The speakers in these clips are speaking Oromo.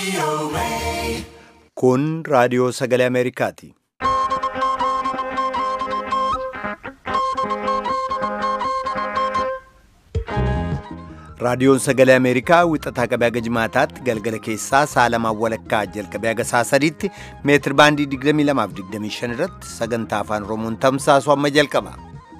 Kun raadiyoo sagalee Ameerikaati. Raadiyoon sagalee Ameerikaa wixataa qabee haga jimaataatti galgala keessaa sa'a lamaan walakkaa jalqabee haga sa'a sadiitti meetir baandii 22 fi 25 irratti sagantaa afaan Oromoon tamsaasu amma jalqaba.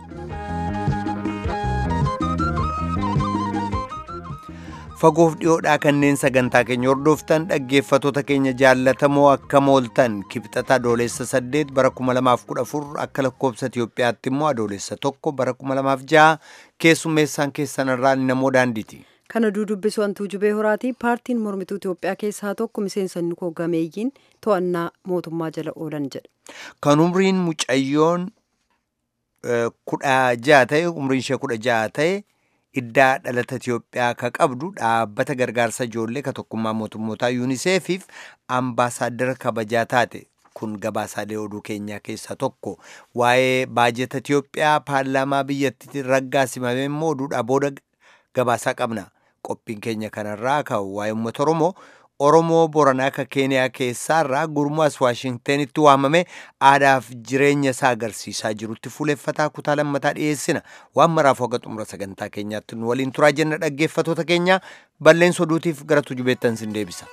Fagoof dhiyoodhaa kanneen sagantaa keenya hordoftan dhaggeeffatoota keenya jaallatamoo akka mooltan kibxata adoolessa 8 bara 2014 akka lakkoobsa Itiyoophiyaatti immoo adoolessa 1 bara 2006 keessummeessaan keessanirraa namoo daandiiti. Kana dudubbisu hantuu jubee horaatii paartiin mormituu Itoophiyaa keessaa tokko miseensonni koo gameeyyiin to'annaa mootummaa jala oolan jedha. Kan umriin mucayyoon kudha ja'a ta'e umriin ishee kudha ja'a ta'e iddaa dhalata Itiyoophiyaa ka qabdu dhaabbata gargaarsa ijoollee ka tokkummaa mootummootaa yuuniseefiif ambaasaaddara kabajaa taate kun gabaasaalee oduu keenyaa keessaa tokko waa'ee baajeta Itiyoophiyaa paarlaamaa biyyattii raggaasimame immoo oduudhaa booda gabaasaa qabna qophiin keenya kanarraa ka waa'ee uummata Oromoo Oromoo Boranaa ka Keeniyaa keessaarraa gurmuas Waashingtenitti waamame aadaaf jireenya isaa agarsiisaa jirutti fuuleffataa kutaa lammataa dhiyeessina. Waan maraaf hoga xumura sagantaa keenyaatti nu waliin turaa jenna dhaggeeffatoota keenya balleessa oduutiif gara tujubeettan sin deebisa.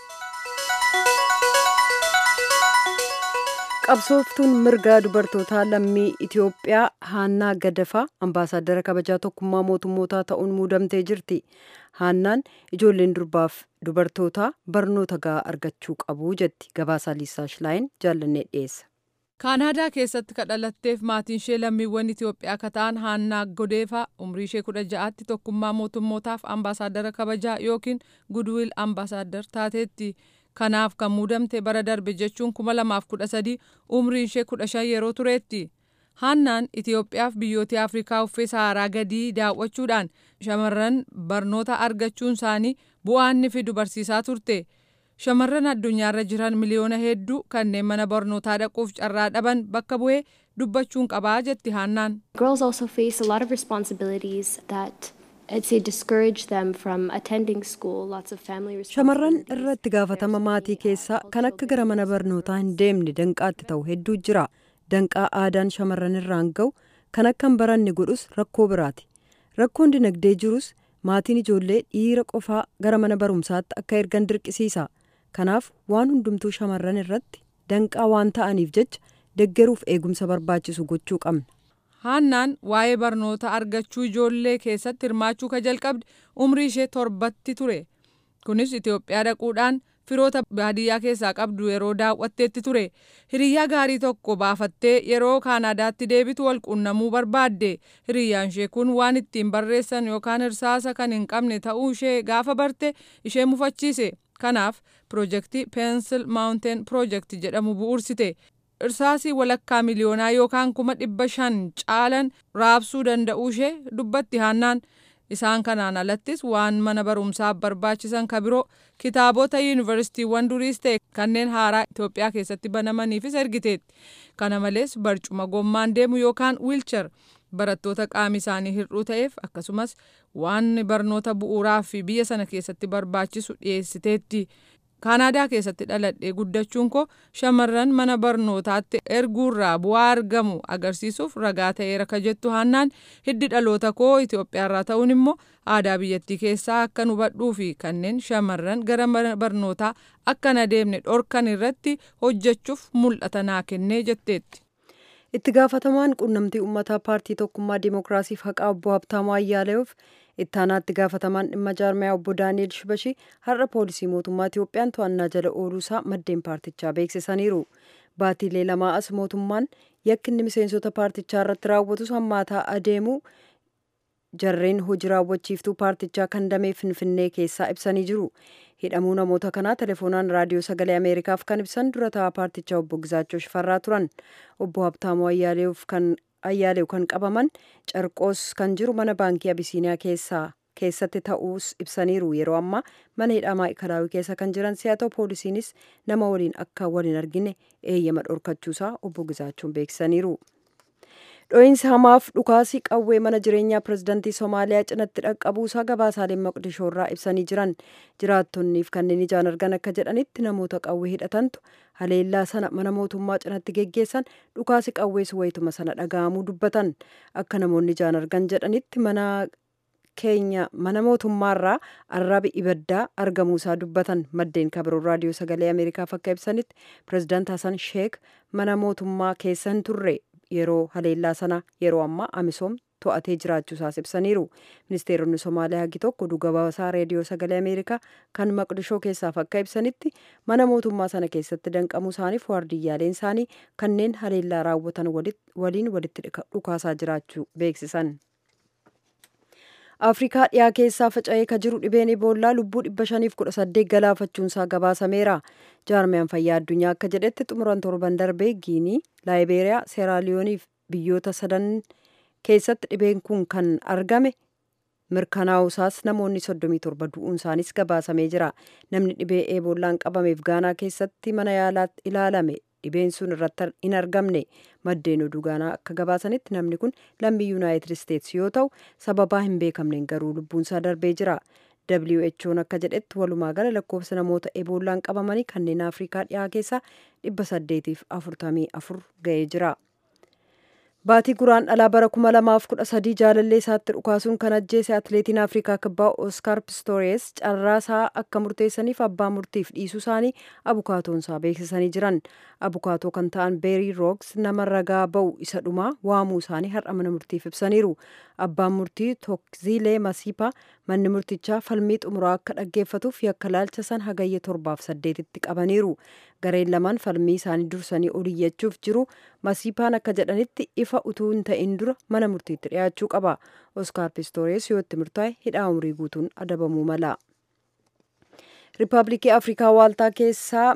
Qabsooftuun mirgaa dubartootaa lammii Itoophiyaa Haannaa Gadafaa ambaasaaddara kabajaa tokkummaa mootummootaa ta'uun muudamtee jirti. Haannaan ijoolleen durbaaf dubartootaa barnoota gahaa argachuu qabu jetti. Gabaasaa Liisaa Shilaayin jaallannee dhiyeessa. kaanaadaa keessatti kadhalatteef maatiin ishee lammiiwwan itiyoophiyaa akka ta'an haannaa godeefaa umrii ishee kudha ja'aatti tokkummaa mootummootaaf ambaasaaddara kabajaa yookiin gudwiil ambaasaaddar taateetti kanaaf kan muudamte bara darbe jechuun kuma lamaaf kudha sadii umrii ishee kudha shan yeroo tureetti haannaan itiyoophiyaaf biyyoota afrikaa uffee saaraa gadii daawwachuudhaan shamarran barnoota argachuun isaanii bu'aa inni fidu barsiisaa turte. shamarran addunyaarra jiran miliyoona hedduu kanneen mana barnootaa dhaquuf carraa dhaban bakka bu'ee dubbachuun qabaa jetti haannaan. Girls also face a lot of responsibilities that I'd say discourage them from attending school. Lots of family Shamarran irratti gaafatama maatii keessaa kan akka gara mana barnootaa hin deemne danqaatti ta'u hedduu jira. Danqaa aadaan shamarran irraan ga'u kan akka hin baranne godhus rakkoo biraati. Rakkoon dinagdee jirus maatiin ijoollee dhiira qofaa gara mana barumsaatti akka ergan dirqisiisa. kanaaf waan hundumtuu shamarran irratti danqaa waan ta'aniif jecha deggeruuf eegumsa barbaachisu gochuu qabna. haannaan waa'ee barnoota argachuu ijoollee keessatti hirmaachuu ka jalqabde umrii ishee torbatti ture kunis itiyoophiyaa dhaquudhaan firoota baadiyyaa keessaa qabdu yeroo daawwatteetti ture hiriyyaa gaarii tokko baafattee yeroo kaanaadaatti deebitu wal quunnamuu barbaadde hiriyyaan ishee kun waan ittiin barreessan yookaan irsaasa kan hin qabne ta'uu ishee gaafa barte ishee mufachiise. kanaaf piroojeektii peensil maawunteen piroojeektii jedhamu bu'uursite irsaasii walakkaa miliyoonaa yookaan kuma dhibba shan caalan raabsuu danda'uu ishee dubbatti haannaan isaan kanaan alattis waan mana barumsaaf barbaachisan ka biroo kitaabota yuunivarsiitiiwwan duriis ta'e kanneen haaraa Itoophiyaa keessatti banamaniifis ergiteetti kana malees barcuma gommaan deemu yookaan wiilchar barattoota qaami isaanii hir'uu ta'eef akkasumas waan barnoota bu'uuraa fi biyya sana keessatti barbaachisu dhiyeessiteetti. kaanaadaa keessatti dhaladhee guddachuun koo shamarran mana barnootaatti erguurraa bu'aa argamu agarsiisuuf ragaa ta'eera ka jettu haannaan hiddi dhaloota koo Itoophiyaarraa ta'uun immoo aadaa biyyattii keessaa akka hubadhuu fi kanneen shamarran gara mana barnootaa akka na deemne dhorkan irratti hojjechuuf mul'ata naa kennee jetteetti. itti gaafatamaan quunnamtii uummataa paartii tokkummaa dimookiraasiif haqaa obbo Habtaamuu Ayyaaleef ittaanaatti gaafatamaan dhimma jaarmayaa obbo Daani'el Shibashii har'a poolisii mootummaa Itiyoophiyaan to'annaa jala ooluusaa maddeen paartichaa beeksisaniiru. Baatiilee lamaa as mootummaan yakkinni miseensota paartichaa irratti raawwatus hammaataa adeemu jarreen hojii raawwachiiftuu paartichaa kan damee finfinnee keessaa ibsanii jiru. hidhamuu namoota kanaa telefoonaan raadiyoo sagalee ameerikaaf kan ibsan dura taa'aa paartichaa obbo Gizaachoo Shifarraa turan obbo Habtaamuu Ayyaaleef kan Ayyaalew kan qabaman Carqoos kan jiru mana baankii Abisiiniyaa keessaa keessatti ta'uus ibsaniiru yeroo ammaa mana hidhaa maa'ikalaawii keessa kan jiran si'a ta'u poolisiinis nama waliin akka waliin argine eeyyama dhorkachuusaa obbo Gizaachoon beeksisaniiru. dho'iinsi hamaaf dhukaasii qawwee mana jireenyaa pirezidantii somaaliyaa cinatti dhaqqabuusaa gabaasaaleen maqdishoo irraa ibsanii jiran jiraattonniif kanneen ijaan argan akka jedhanitti namoota qawwee hidhatantu haleellaa sana mana mootummaa cinatti geggeessan dhukaasi qawwees wayituma sana dhaga'amuu dubbatan akka namoonni ijaan argan jedhanitti mana keenya mana mootummaarraa arrabi ibaddaa argamuusaa dubbatan maddeen kabiroon raadiyoo sagalee ameerikaaf akka ibsanitti pirezidaant hasan sheek mana mootummaa keessa hin turre yeroo haleellaa sana yeroo ammaa amisoom to'atee jiraachuusaas ibsaniiru ministeeronni somaaliyaa hagi tokko dhugabaasaa reediyoo sagalee ameerikaa kan maqdishoo keessaaf akka ibsanitti mana mootummaa sana keessatti danqamuu isaaniif waardiyyaaleen isaanii kanneen haleellaa raawwatan waliin walitti dhukaasaa jiraachuu beeksisan. afrikaa dhiyaa keessaa faca'ee ka jiru dhibeen iboollaa lubbuu dhibba shaniif kudha saddeet galaafachuunsaa gabaasameera jaarmiyaan fayyaa addunyaa akka jedhetti xumuran torban darbee giinii laayibeeriyaa seeraaliyooniif biyyoota sadan keessatti dhibeen kun kan argame mirkanaa'usaas namoonni soddomii torba du'uun isaanis gabaasamee jira namni dhibee eebollaan qabameef gaanaa keessatti mana yaalaatti ilaalame dhibeen sun irratti hin argamne maddeen oduu gaanaa akka gabaasanitti namni kun lammii yuunaayitid isteetsi yoo ta'u sababaa hin beekamneen garuu lubbuunsaa darbee jira who'n akka jedhetti walumaa gala lakkoofsa namoota eebollaan qabamanii kanneen afrikaa dhiyaa keessaa dhibba saddeetiif afurtamii afur ga'ee jira. Baatii guraan dhalaa bara kuma lamaaf kudha sadii jaalallee isaatti dhukaasuun kan ajjeese atileetiin Afrikaa kibbaa Oskaar Pistoores carraasaa akka murteessaniif abbaa murtiif dhiisuu isaanii abukaatoonsaa beeksisanii jiran. Abukaatoo kan ta'an Beerii Rooks nama ragaa ba'u isa dhumaa waamuu isaanii har'a mana murtiif ibsaniiru. Abbaan murtii Tokziilee Masiipaa manni murtichaa falmii xumuraa akka dhaggeeffatuuf yakka laalcha san hagayya torbaaf saddeetitti qabaniiru. Gareen lamaan falmii isaanii dursanii oliyyachuuf jiru. Masiipaan akka jedhanitti ifa utuu hin ta'in dura mana murtiitti dhiyaachuu qaba. Oskaar Pistoores yoo itti murtaa'e hidhaa umrii guutuun adabamuu mala. Riippaabilikii Afrikaa Waaltaa keessaa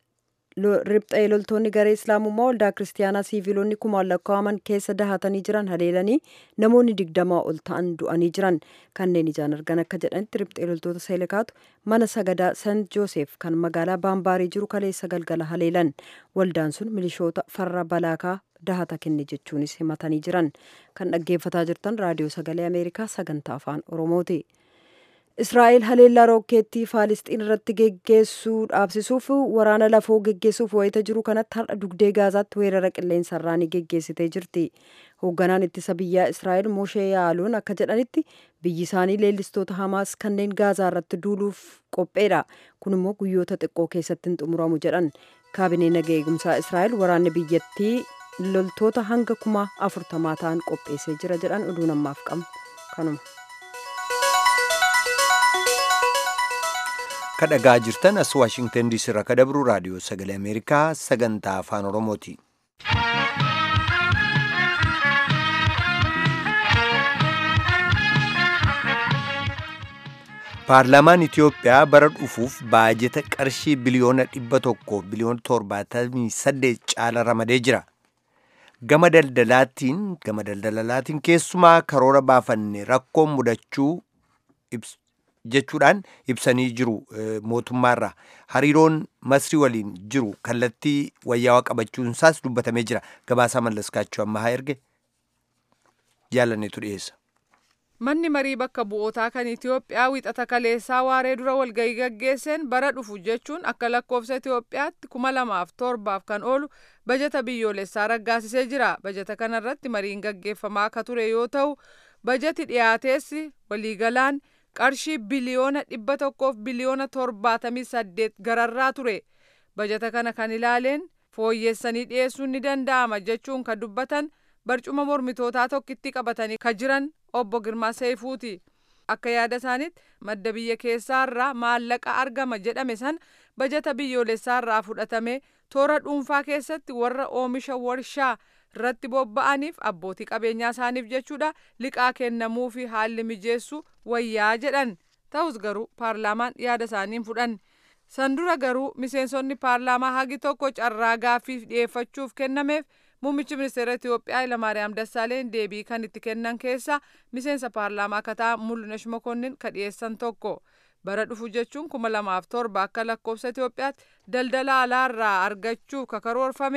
riphxee loltoonni garee islaamummaa waldaa kiristaanaa siiviilonni kumaan lakkaa'aman keessa dahatanii jiran haleelanii namoonni digdamaa ol ta'an du'anii jiran kanneen ijaan argan akka jedhanitti riphxee loltoota seelekaatu mana sagadaa sant joosef kan magaalaa baambaarii jiru kaleessa galgala haleelan waldaan sun milishoota farra balaakaa dahata kenne jechuunis himatanii jiran kan dhaggeeffataa jirtan raadiyoo sagalee ameerikaa sagantaa afaan oromooti. Israa'el haleellaa rookeettii Faalisxiin irratti geggeessuu dhaabsisuuf waraana lafoo geggeessuuf wayita jiru kanatti har'a dugdee Gaazaatti weerara qilleensarraa ni geggeessitee jirti. Hoogganaan ittisa biyyaa Israa'el Moshee Yaaluun akka jedhanitti biyyi isaanii leellistoota Hamaas kanneen Gaazaa irratti duuluuf qopheedha. Kun immoo guyyoota xiqqoo keessatti hin xumuramu jedhan. Kaabinee naga eegumsaa Israa'el waraanni biyyattii loltoota hanga kuma afurtamaa ta'an qopheessee jira jedhan oduu namaaf qabnu kanuma. kadhagaa jirtan as waashingtan diisii irraa kadabru raadiyoo sagalee ameerikaa sagantaa afaan oromooti. paarlaamaan itiyoophiyaa bara dhufuuf baajeta qarshii biliyoona dhibba tokko biliyoona torbaatamii saddeet caala ramadee jira. gama daldalaatiin gama daldalaatiin keessumaa karoora baafanne rakkoon mudachuu jechuudhaan ibsanii jiru mootummaarra hariiroon masrii waliin jiru kallattii wayyaawaa qabachuunsaas dubbatamee jira gabaasaa mallaskaachuu ammaa erge jaalanneetu dhiyeessa. Manni marii bakka bu'ootaa kan Itiyoophiyaa wixata kaleessaa waaree dura walgahii gaggeesseen bara dhufu jechuun akka lakkoofsa Itiyoophiyaatti kuma lamaaf torbaaf kan oolu bajeta biyyoolessaa raggaasisee jira. Bajeta kanarratti mariin gaggeeffamaa akka ture yoo ta'u bajeti dhiyaateessi waliigalaan qarshii biliyoona dhibba tokkoof biliyoona torbaatamii saddeet gararraa ture bajata kana kan ilaaleen fooyyessanii dhiyeessuun ni danda'ama jechuun kan dubbatan barcuma mormitootaa tokkitti qabatanii ka jiran obbo Girmaa Seefuuti. Akka yaada isaaniitti madda biyya keessaarraa maallaqa argama jedhame san bajata biyyoolessaarraa fudhatame toora dhuunfaa keessatti warra oomisha warshaa irratti bobba'aniif abbootii qabeenyaa isaaniif jechuudha liqaa kennamuu fi haalli mijeessu wayyaa jedhan ta'us garuu paarlaamaan yaada isaaniin fudhan san dura garuu miseensonni paarlaamaa hagi tokko carraa gaaffiif dhiyeeffachuuf kennameef muummichi ministeera Itiyoophiyaa Hayilamaariyaam Dassaaleen deebii kan itti kennan keessa miseensa paarlaamaa kataa Mul'unesh Mokonnin ka dhiyeessan tokko bara dhufu jechuun kuma lamaaf torba akka lakkoofsa Itiyoophiyaatti daldala alaarraa argachuuf ka karoorfame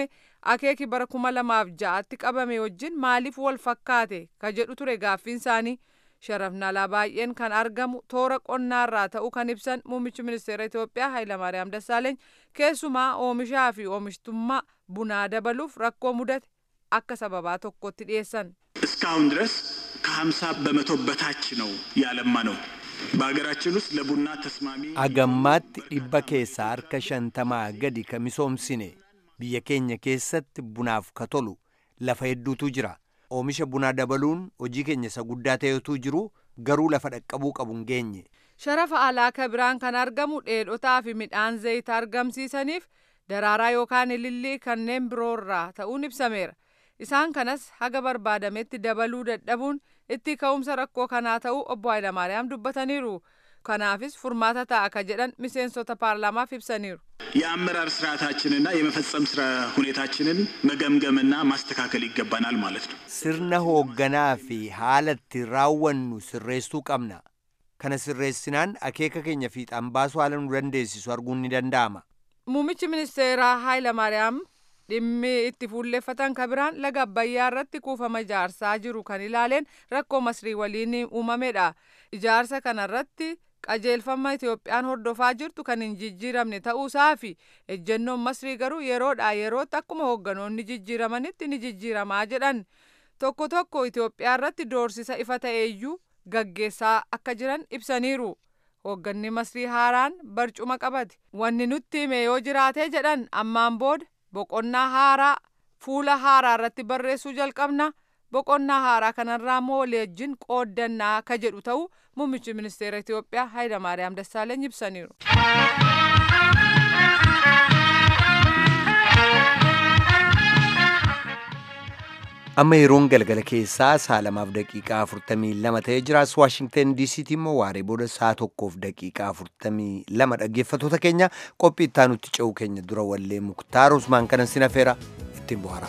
akeeki bara kuma lamaaf ja'atti qabame wajjin maaliif wal fakkaate ka jedhu ture gaaffiin isaanii sharafni alaa baay'een kan argamu toora qonnaarraa ta'uu kan ibsan muummichi ministeera Itoophiyaa Hayilamaariyaam Dassaaleeny keessumaa oomishaa fi oomishtummaa bunaa dabaluuf rakkoo mudate akka sababaa tokkotti dhiyeessan. እስካሁን ድረስ ከሀምሳ በመቶ በታች ነው ያለማ ነው። በሀገራችን ውስጥ ለቡና ተስማሚ agammaatti dhibba keessaa harka shantamaa gadi ka misoomsine biyya keenya keessatti bunaaf ka tolu lafa hedduutu jira oomisha bunaa dabaluun hojii keenya isa guddaa ta'etu jiru garuu lafa dhaqqabuu qabu hin geenye Sharafa alaa ka biraan kan argamu dheedhotaa fi midhaan zayita argamsiisaniif daraaraa yookaan ilillii kanneen biroorraa ta'uun ibsameera. Isaan kanas haga barbaadametti dabaluu dadhabuun itti ka'umsa rakkoo kanaa ta'uu obbo Hayilamaariyaam dubbataniiru. Kanaafis furmaata ta'a ka jedhan miseensota paarlaamaaf ibsaniiru. የአመራር ስርዓታችንና የመፈጸም ስራ ሁኔታችንን መገምገምና ማስተካከል ይገባናል ማለት ነው። sirna hoogganaa fi haala itti raawwannu sirreessuu qabna kana sirreessinaan akeeka keenya fiixaan baasuu haala nu dandeessisu arguun ni danda'ama Muummichi ministeeraa Hayilamaariyaam dhimmi itti fuulleeffatan ka biraan laga Abbayyaa irratti kuufama ijaarsaa jiru kan ilaaleen rakkoo masrii waliin uumamedha. Ijaarsa kanarratti qajeelfama Itoophiyaan hordofaa jirtu kan hin jijjiiramne ta'uusaa fi ejjennoon masrii garuu yeroodhaa yerootti akkuma hoogganoonni jijjiiramanitti ni jijjiiramaa jedhan. Tokko tokko Itoophiyaa irratti doorsisa ifa ta'eeyyuu gaggeessaa akka jiran ibsaniiru. Hoogganni masrii haaraan barcuma qabate. Wanni nutti hime yoo jiraate jedhan ammaan booda boqonnaa haaraa fuula haaraa irratti barreessuu jalqabna. Boqonnaa haaraa kanarraa immoo wajjin qooddannaa ka jedhu ta'uu muummichi ministeera Itoophiyaa Hayilamaariyaam Dassaaleeny ibsaniiru. amma yeroon galgala keessaa saa lamaaf daqiiqaa afurtamii lama ta'ee jiraas waashingten diisiitti immoo waaree booda saa tokkoof daqiiqaa afurtamii lama dhaggeeffatoota keenya qophii itti aanutti ce'uu keenya dura wallee muktaar usmaan kanan sinafeera ittiin bohaara.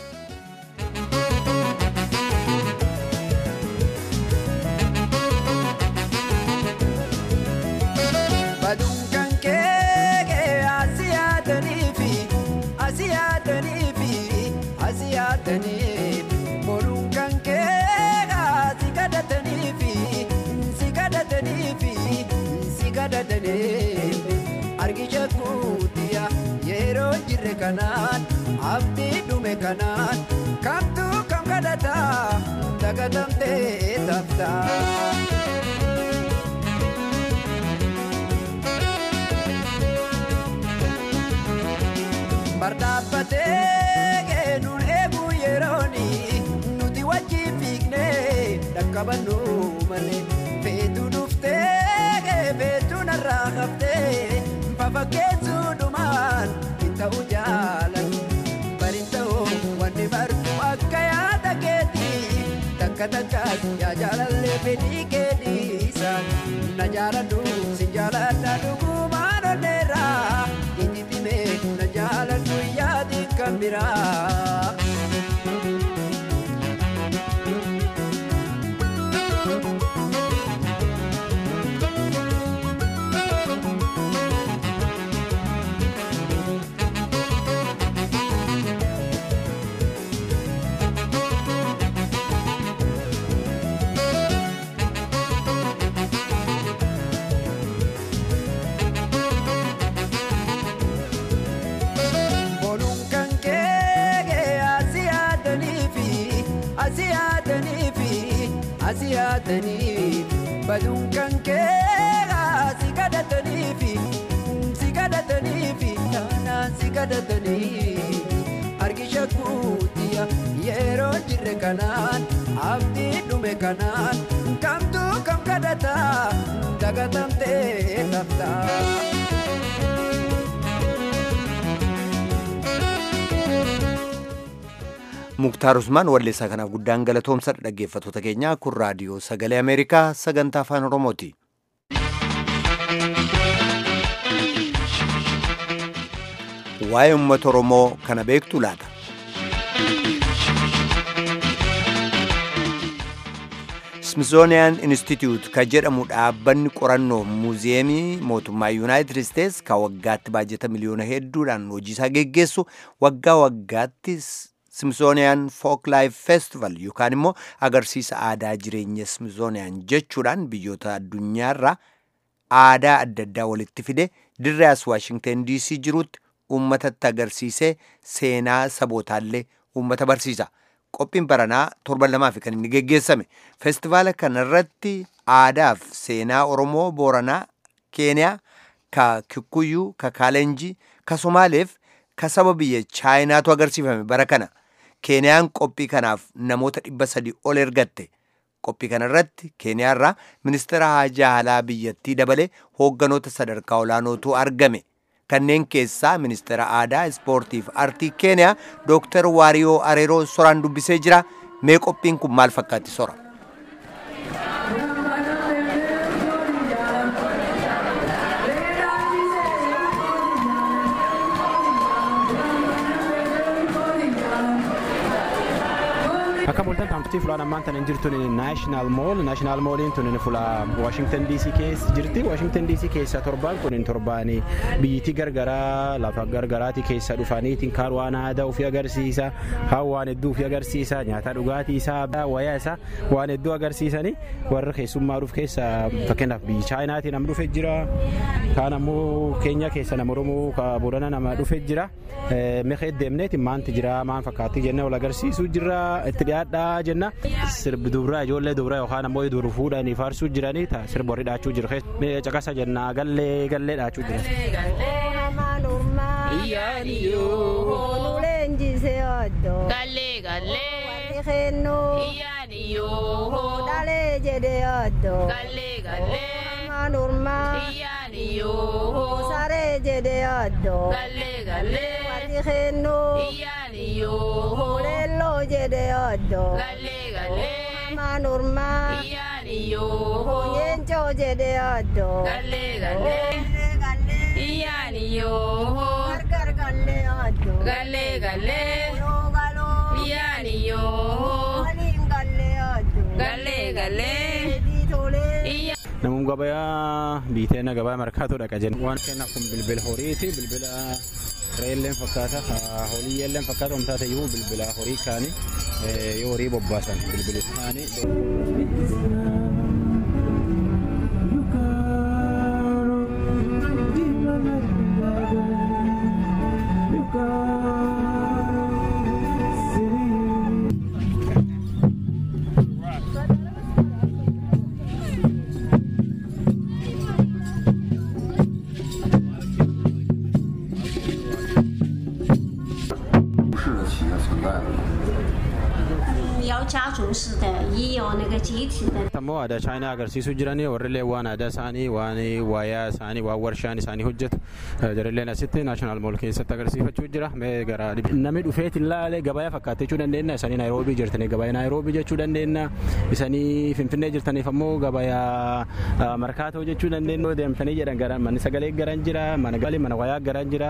Baduun kan kee asii yaadanii fi asii yaadanii fi asii yaadanii boluun kan kee si kadhatanii fi si kadhatanii fi si kadhatanii argisha kuutiya yeroo jirre kanaan abdii dhume kanaan kamtu kam kadhata dagatamtee taftaa. Bardaabatee nuun eeguu yerooni nuti wajjin fiignee dhaqqabannu malee feetu dhuftee feetu narraa haftee fafakkeessuu dhumaan hin ta'u jaalan bariin ta'u wanni bartuu akka yaada keetii takka takkaas yaa jaalallee fedhii keetiisa na jaaladhu si jaaladha dhugumaan onneerraa itti dhimee na jaaladhu yaadi kan biraa. Boluun kan kee asii yaadanii fi asii yaadanii fi asii yaadanii baduun kan kee si kadhatanii fi si kadhatanii fi naanaan si kadhatanii argisha kuutiya yeroo jirre kanaan abdii dhume kanaan kamtu kam kadhata dagatamtee laftaa. muktaar usmaan walleessaa kanaaf guddaan galatoomsadha dhaggeeffatoota keenyaa kun raadiyoo sagalee ameerikaa sagantaa afaan oromooti waa'ee uummata oromoo kana beektu laata smithsonian institute ka jedhamu dhaabbanni qorannoo muuziyeemii mootummaa yuunaayitid isteets ka waggaatti baajeta miliyoona hedduudhaan hojiisaa geggeessu waggaa waggaatti smithsonian folk life festival yookaan immoo agarsiisa aadaa jireenya smithsonian jechuudhaan biyyoota addunyaarraa aadaa adda addaa walitti fide dirree as waashingten dc jirutti uummatatti agarsiisee seenaa sabootaallee uummata barsiisa. qophiin baranaa torban lamaaf kan inni geggeessame feestivaala kanarratti aadaaf seenaa oromoo booranaa keeniyaa ka kikuyyuu ka kaalenjii ka somaaleef ka saba biyya chaayinaatu agarsiifame bara kana keeniyaan qophii kanaaf namoota dhibba sadi ol ergatte qophii kanarratti keeniyaarraa ministeera haajaa alaa biyyattii dabalee hoogganoota sadarkaa olaanootu argame kanneen keessaa ministeera aadaa ispoortiif artii keeniyaa dooktar waariyoo areeroo soraan dubbisee jira mee qophiin kun maal fakkaatti sora akka mul'atan taamsitii fulaan ammaan tan hin jirtu naashinaal mool naashinaal mooliin tun fula waashingtan diisii keessa jirti waashingtan diisii keessa torbaan kun torbaan biyyittii gargaraa lafa gargaraati keessa dhufaniitiin kaan waan aadaa ofii agarsiisa kaan waan hedduu ofii agarsiisa nyaata dhugaatii isaa wayaa isaa waan hedduu agarsiisanii warra keessummaa dhuuf keessa fakkeenyaaf biyyi chaayinaatii nama dhufe jira kaan ammoo keenya keessa nama oromoo ka boodana nama dhufe jira meeqa deemneeti maanti jira maan fakkaatti jennee wal agarsiisuu jira itti dhiyaadhaa jenna sirbi dubraa ijoollee dubraa yookaan ammoo dur fuudhanii faarsuu jiranii ta sirba warri dhaachuu jiru caqasa jenna gallee gallee dhaachuu jira. Galee galee. Warri kennuu. Iyyaaniyoo. Dhalee jedhee oddoo. Galee galee. Manurmaa. Iyyaaniyoo. Saree jedhee oddoo. Galee galee. Warri kennuu. Iyyaaniyoo. Leelloo jedhee oddoo. Galee galee. Manurmaa. Iyyaaniyoo. Yeencoo jedhee oddoo. Galee galee. Iyyaaniyoo. Gargar galee oddoo. Galee galee. Galoo galoo. Iyyaaniyoo. Waliin galee oddoo. Galee galee. Tolee. Namoonni gabayaa biiteena gabaa markaatoo dhaqa jenna. Waan kennaaf kun bilbila horiiti. Bilbila reelleen fakkaata. Holiyyelleen fakkaata. Omtaa ta'eyyuu bilbila horii kaanii yoo horii bobbaasan bilbili kaanii. ammoo aadaa chaayinaa agarsiisuu jiranii warrillee waan aadaa isaanii waan waayaa isaanii waan warshaan isaanii hojjetu jarilleen asitti naashinaal mool keessatti agarsiifachuu jira gara namni dhufeet ilaalee gabayaa fakkaatechuu dandeenya isanii naayiroobii jirtanii gabayaa naayiroobii jechuu dandeenya isanii finfinnee jirtaniif ammoo gabayaa markaatoo jechuu dandeenya deemtanii jedhan gara manni sagalee garan jira mana galee mana wayaa garan jira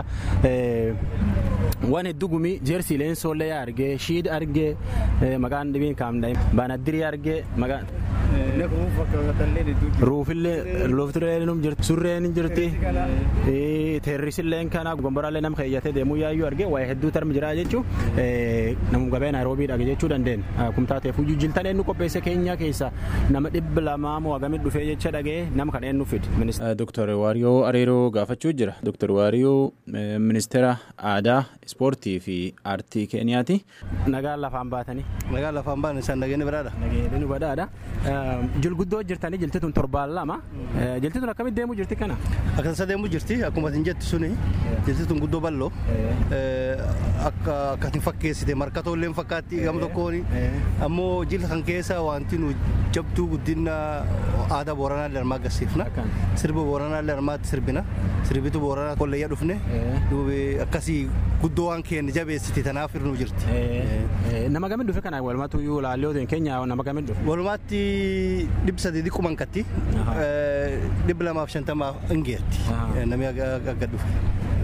waan hedduu gumii jeersiileen soollee argee shiid argee maqaan dhibiin kaamdha baanaddirii argee maqaan. ruufillee loftireenum jirti surreen jirti teerrisilleen kana gomboraallee nama keeyyatee deemuu yaayyuu argee waa'ee hedduu tarmi jira jechuun namum gabee naayiroobiidha jechuu dandeenya kumtaa ta'eef hojii jiltan eenyu qopheesse keenya keessa nama dhibba lamaa moo hagamit dhufee jecha dhagee nama kana eenyu fide. Dooktar Waariyoo Areeroo gaafachuu jira. Dooktar Waariyoo ministeera aadaa ispoortii fi aartii keeniyaati. Nagaan lafaan baatanii. Nagaan lafaan baatan isaan nageenya biraadha. Nageenya biraadha. Jilguddoo jirtanii jiltituun torbaan lama. Jiltituun akkamitti deemuu jirti kana? Akkasa deemuu jirti akkuma isin jettu suni jiltituun guddoo bal'oo akka akkatiin fakkeessite markatoo illee fakkaatti gama tokkoon ammoo jilta kan keessa wanti nu jabduu guddina aadaa booranaa illee armaa agarsiifna sirba booranaa illee armaatti sirbina sirbitu booranaa kolleeyyaa dhufne akkasii guddoo waan keenya jabeessite tanaaf irnuu jirti. Nama gamit dhufe kana walumaatti iyyuu laallee keenya nama gamit dhufe. Walumaatti dhibba sadii dhiqquman katti dhibba lamaaf shantamaaf ingeetti namni akka dhufe.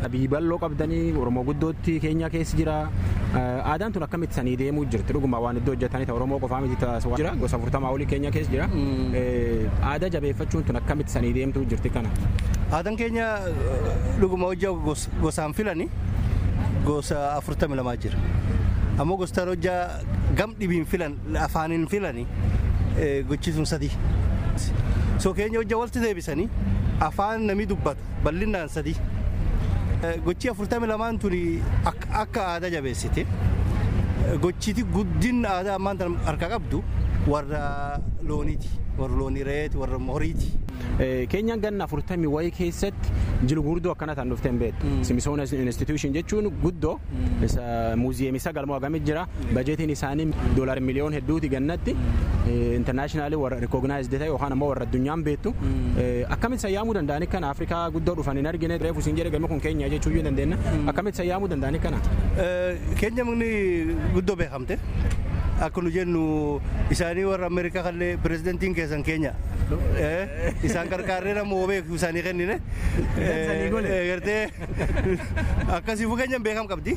biyyi bal'oo qabdanii oromoo guddootti keenya keessa jira aadaan tun akkamitti sanii deemuu jirti dhuguma waan iddoo hojjetanii ta'e oromoo qofaa miti jira gosa afurtamaa olii keenya keessa jira aadaa jabeeffachuun tun akkamitti sanii deemtuu jirti kana. Aadaan keenya dhuguma hojjaa gosaan filani gosa afurtami lamaa jira. Ammoo gosa hojjaa gam dhibiin filan afaaniin filani gochisuun sadii. So keenya hojjaa walitti deebisanii afaan namni dubbatu bal'inaan sadii. Gochi afurtami lamaan tuni akka aadaa jabeessite gochiti guddin aadaa ammaan tan harka qabdu warra looniiti warra loonii reeti warra horiiti. Keenyaan ganna afurtamii wayii keessatti jiru guddoo akkana tan dhufteen beektu. Simisoona institution jechuun guddoo muuziyeemii sagalmoo hagamit jira. Bajeetiin isaanii doolaar miliyoon hedduuti gannatti. Intarnaashinaali warra rikoognaayizdii ta'e yookaan ammoo warra addunyaan beektu. Akkamitti sayyaamuu danda'ani kana Afrikaa guddoo dhufan hin argine reefu siin jedhe galma kun keenya jechuu yoo dandeenya. Akkamitti sayyaamuu danda'ani kana. Keenya mukni guddoo beekamte. Akka nu jennu isaanii warra Ameerikaa kallee pirezidantiin keessan keenya. Isaan qarqaarree nama beeku isaanii kennine. Gartee akkasiifuu keenyan beekam qabdi.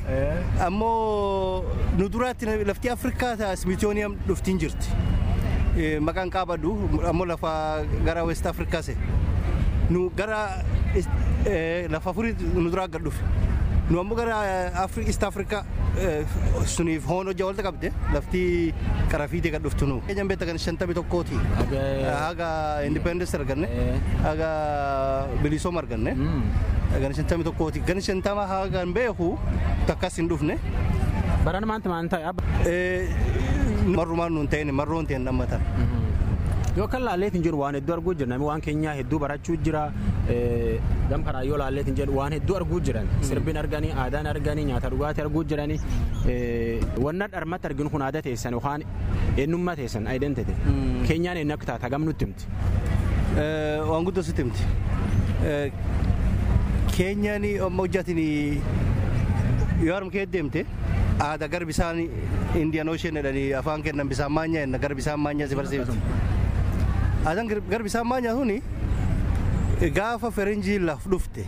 Ammoo nu duraatti lafti Afrikaa ta'a Smithsonian dhuftiin jirti. Maqaan qaabadhu ammoo lafa gara West Afrikaa se. Nu gara lafa afurii nu duraa gad dhufe. Nu ammoo gara East Afrikaa suniif hoon hojjaa walta qabde lafti qarafiitee gad dhuftu nu. Keenyan beekta kan shantamii tokkooti. Haga independence arganne haga bilisooma arganne. Gan shantamii tokkooti. Gan shantama haga beeku takkas hin dhufne. Baraan maanta maan ta'e? Marrumaan nuun ta'in marroon ta'in dhammatan. Yoo kan laalleetiin jiru waan hedduu arguu jira namni waan keenyaa hedduu barachuu jira gam karaa yoo laalleetiin jedhu waan hedduu arguu jiran sirbiin arganii aadaan arganii nyaata dhugaatii arguu jiranii wanna dharmatti arginu kun aadaa teessan yookaan eenyummaa teessan identity keenyaan eenyu akka taata gam nutti himti. Waan guddoo sitti himti. Keenyaan hojjatiin yoo harma kee deemte aadaa gara bisaan indiyan ocean jedhanii afaan kennan bisaan maanyaa jenna gara bisaan maanyaa si barsiifti. Aadaan gara bisaan maanyaa suni gaafa ferenjii laf dhufte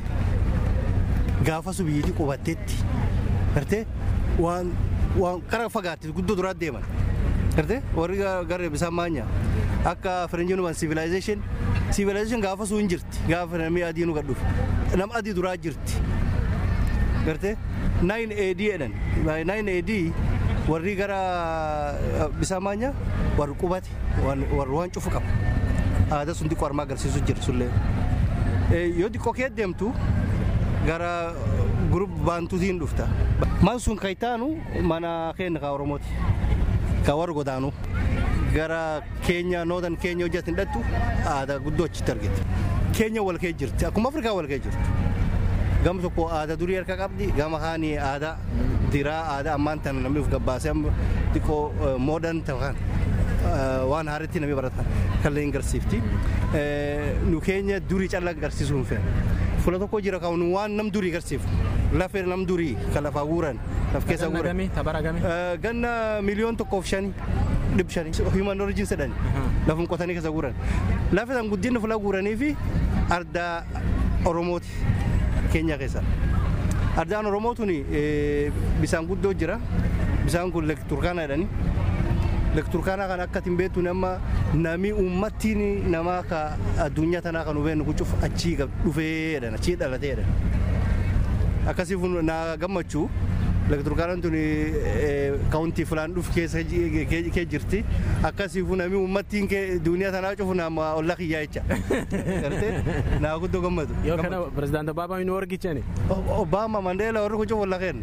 gaafa subiyyiitii qubattetti gartee waan waan karaa fagaatte guddoo duraa deeman gartee warri gara bisaan maanyaa akka ferenjiin waan civilization civilization gaafa sun jirti gaafa namni adii nu gad dhufe nama adii duraa jirti gartee 9 AD jedhan 9 AD warri gara bisaan maanyaa warri qubate warri waan cufu qaba aadaa sun xiqqoo armaa agarsiisu jira sullee yoo xiqqoo kee deemtu gara gurup baantuutiin dhufta man sun kaytaanu mana keenya ka oromooti ka warri godaanu gara keenya nootan keenya hojjetin dhattu aadaa guddoo achitti argite keenya wal kee jirti akkuma afrikaa wal kee jirti gama tokko aadaa durii harka qabdi gama kaanii aadaa diraa aadaa ammaan tana namni of gabbaasee xiqqoo moodan ta'an waan haaritti namni baratan kallee hin garsiifti. Nu keenya durii callaa garsiisuu hin fe'an. Fuula tokko jira kan waan nam durii garsiifu. Lafee nam durii kan lafaa guuran laf keessa guuran. Ganna miliyoon tokkoof shanii dhib shanii human origin jedhani lafum qotanii keessa guuran. Lafee san guddinni fuula guuranii fi ardaa Oromooti keenya keessa. Ardaan Oromoo tuni bisaan guddoo jira. Bisaan kun Lek Turkaana jedhani. Lek Turkaanaa kan akka ittiin beektu nama nami uummattiin namaa ka addunyaa tanaa kan hubeennu kucuuf achii dhufee jedhan achii dhalatee jedhan. Akkasiif na gammachuu Lek Turkaanaan tuni kaawuntii filaan dhufu keessa kee jirti. Akkasiif nami uummattiin duniyaa tanaa cufu nama olla kiyyaa jecha. Gartee naa guddoo gammadu. Yoo kana pirezidaanti Obaamaa inni wargichani. Obaama Mandeela warri kucuuf olla kenna.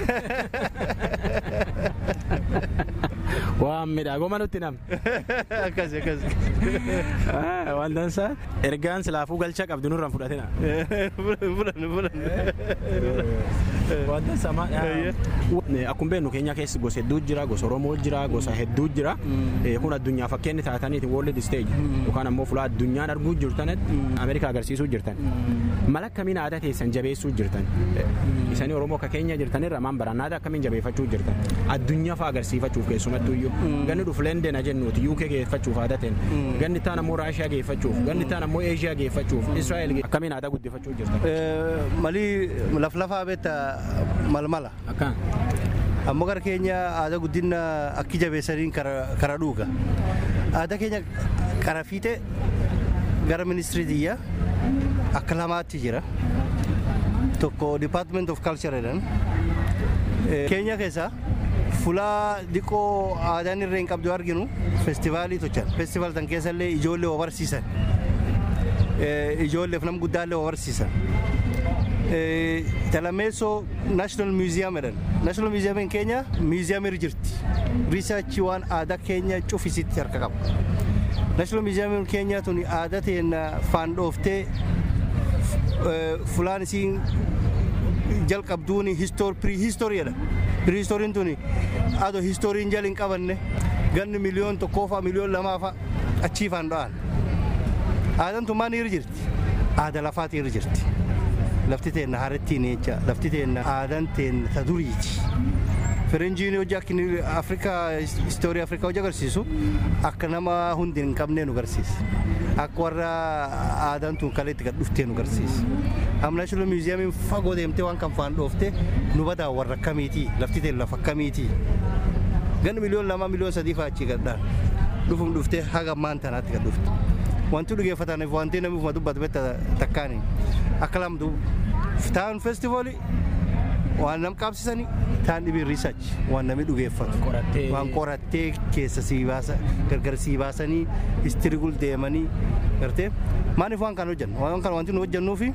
waan midhaagoma nutti nam. Akkasi akkasi. Waan dansaa ergaan silaafuu galcha qabdu nurraan fudhatina. Fulan fulan. Wanta sama akkuma beeknu keenya keessa gosa hedduu jira gosa Oromoo jira gosa hedduu jira kun addunyaa fakkeenyi taataniiti world stage yookaan ammoo fuula addunyaan arguu jirtan Ameerikaa agarsiisuu jirtan mala akkamiin aadaa teessan jabeessuu jirtan isanii Oromoo akka keenya jirtanirra maan baraan aadaa akkamiin jabeeffachuu jirtan addunyaa fa'aa agarsiifachuuf keessumattuu iyyuu ganni dhufu leendena jennuuti UK geeffachuuf aadaa ta'en ganni taan ammoo Raashiyaa geeffachuuf ganni taan ammoo Eeshiyaa geeffachuuf Israa'el akkamiin aadaa guddifachuu jirtan. Malii laflafaa beekta malmala. Akkaan. Ammoo gara keenya aadaa guddina akki jabeessaniin kara dhuuga. Aadaa keenya kara fiixee gara ministirii xiyyaa akka lamaatti jira. Tokko Department of Culture jedhan. Keenya keessaa fulaa diqoo aadaan irree hin qabdu arginu feestivaalii tochan. Feestivaal tan keessallee ijoollee barsiisan. Ijoolleef nam guddaallee barsiisan. Talameessoo National Museum jedhan. National Museum keenya muuziyamii irra jirti. Riisarchii waan aadaa keenya cufisitti harka qaba. National Museum keenya tuni aadaa teenya faan dhooftee fulaan isiin jalqabduun pirihistooriidha. Pirihistooriin tuni adoo histooriin jala hin qabanne ganni miliyoon tokkoofaa miliyoon lamaafaa achii faan dho'an. Aadaan tun maal irra jirti? Aada lafaati irra jirti. Lafti teenna haarettiin jecha lafti teenna aadaan teenna ta duriiti. Firenjiin hojii akka Afrikaa istoorii Afrikaa hojii agarsiisu akka nama hundi hin qabnee nu agarsiisa. Akka warra aadaan tun kaleetti gad dhuftee nu agarsiisa. Amma Naashinaal Muuziyamiin fagoo deemtee waan kan faan dhoofte nu badaa warra akkamiiti lafti teenna lafa akkamiiti. Ganni miliyoon lama miliyoon sadii fa'aa achii gadhaan dhufum dhuftee haga ammaan tanaatti gad dhufte. Wanti dhugeeffataniif wanti namni ufuma dubbatu beekta takkaani akka lamtu ta'an feestivoolii waan nam qabsisanii ta'an dhibiin riisaachi waan namni dhugeeffatu waan qorattee keessa sii baasa gargar sii baasanii istirigul deemanii gartee maaliif waan kana hojjennu waan kana wanti nu hojjennuufi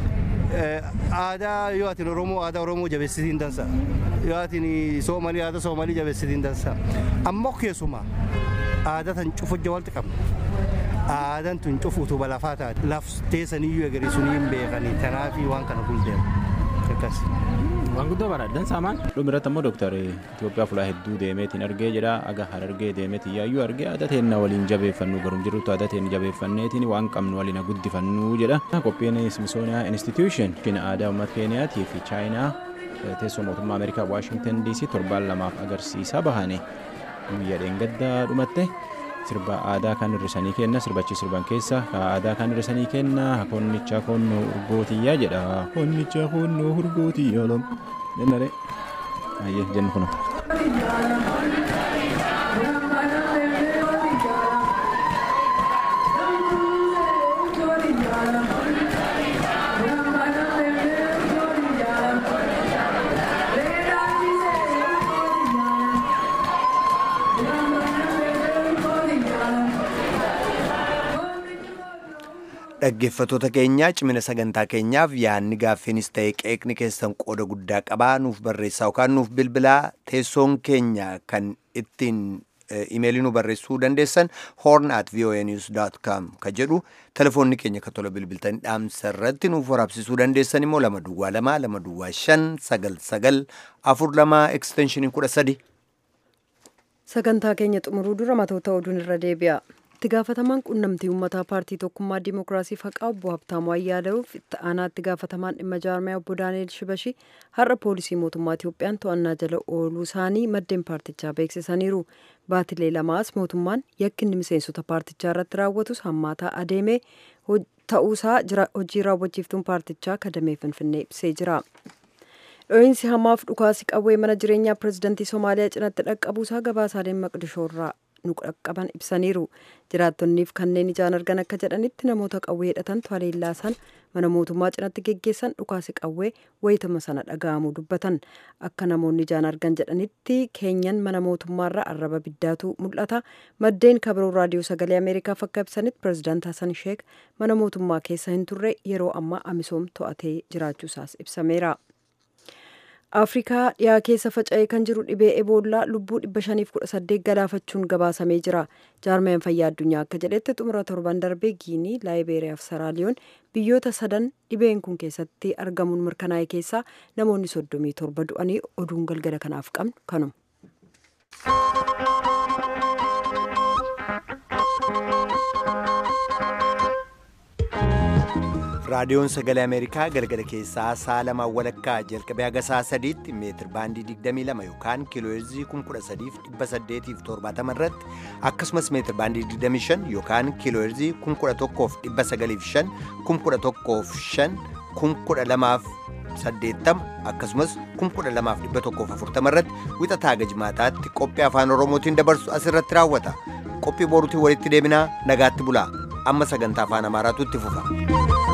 aadaa yoo atin oromoo aadaa oromoo jabeessitiin dansa yoo atin soomalii aadaa soomalii jabeessitiin dansa ammoo keessumaa aadaa tan cufujja walitti qabna aadaan tun cufu utuba lafaa taate lafteessaniyyuu agarsiisuu hin beekanii tanaafi waan kana guldeemu akkas. Waan guddoo baradhan saamaan. Dhumirratti ammoo dooktar Itoophiyaa fulaa hedduu deemeetiin argee jedha aga harargee deemeetiin yaayyuu argee aadaa teenna waliin jabeeffannu garum jirrutti aadaa teenna jabeeffanneetiin waan qabnu waliin guddifannu jedha. Qophiin Smithsonian Institution aadaa uummata Keeniyaatii fi Chaayinaa teessoo mootummaa Ameerikaa Waashingtan DC torbaan lamaaf agarsiisaa bahane guyyaa dheengaddaa dhumatte. sirba aadaa kan hirrisanii kenna sirbachi sirban keessa aadaa kan hirrisanii kenna konnicha konnoo urgootiyyaa jedha konnicha konnoo urgootiyyaa lam jennare ayyee jennu kuno. dhaggeeffatoota keenyaa cimina sagantaa keenyaaf yaadni gaaffiinis ta'e qeeqni keessan qooda guddaa qabaa nuuf barreessaa yookaan nuuf bilbilaa teessoon keenya kan ittiin imeelii nu barreessuu dandeessan horn at voanews.com ka jedhu telefoonni keenya kan tola bilbiltanii dhaamsa irratti nuuf waraabsisuu dandeessan immoo lama duwwaa lama lama duwwaa shan sagal sagal afur lama ekstenshinii kudha sadi. sagantaa keenya xumuruu dura matoota oduun irra deebi'a. itti gaafatamaan quunnamtii uummataa paartii tokkummaa dimookiraasii faqaa obbo Habtaamuu Ayyaaleef itti aanaa itti gaafatamaan dhimma jaarmiyaa obbo Daani'el Shibashii har'a poolisii mootummaa Itiyoophiyaan to'annaa jala ooluu isaanii maddeen paartichaa beeksisaniiru. Baatilee lamaas mootummaan yakkinni miseensota paartichaa irratti raawwatus hammaataa adeemee ta'uusaa hojii raawwachiiftuun paartichaa kadamee finfinnee ibsee jira. Dho'iinsi hamaaf dhukaasi qawwee mana jireenyaa pirezidantii Somaaliyaa cinatti dhaqqabuusaa gabaasaaleen maqdishoorraa nu qaqqaban ibsaniiru jiraattonniif kanneen ijaan argan akka jedhanitti namoota qawwee hidhatantu haleellaa sana mana mootummaa cinatti geggeessan dhukaasi qawwee wayitama sana dhaga'amuu dubbatan akka namoonni ijaan argan jedhanitti keenyan mana mootummaarraa arraba biddaatu mul'ata maddeen kabiroo raadiyoo sagalee ameerikaaf akka ibsanitti pirezidaant hasan sheek mana mootummaa keessa hin turre yeroo ammaa amisoom to'atee jiraachuusaas ibsameera. afrikaa dhiyaa keessa faca'ee kan jiru dhibee eboollaa lubbuu 518 galaafachuun gabaasamee jira jaarmeen fayyaa addunyaa akka jedhetti xumura torban darbee giinii laayibeeriyaa fi saraaliyoon biyyoota sadan dhibeen kun keessatti argamuun mirkanaa'e keessaa namoonni 37 du'anii oduun galgala kanaaf qabnu kanuma. raadiyoon sagalee ameerikaa galgala keessaa sa'a lamaan walakkaa jalqabee haga sa'a sadiitti meetir baandii 22 yookaan kiilooheerzii 13870 irratti akkasumas meetir baandii 25 yookaan kiilooheerzii 1195 1105 1180 akkasumas 12140 irratti wixataa haga jimaataatti qophii afaan oromootiin dabarsu asirratti raawwata qophii boruutiin walitti deebinaa nagaatti bulaa amma sagantaa afaan amaaraatu itti fufa.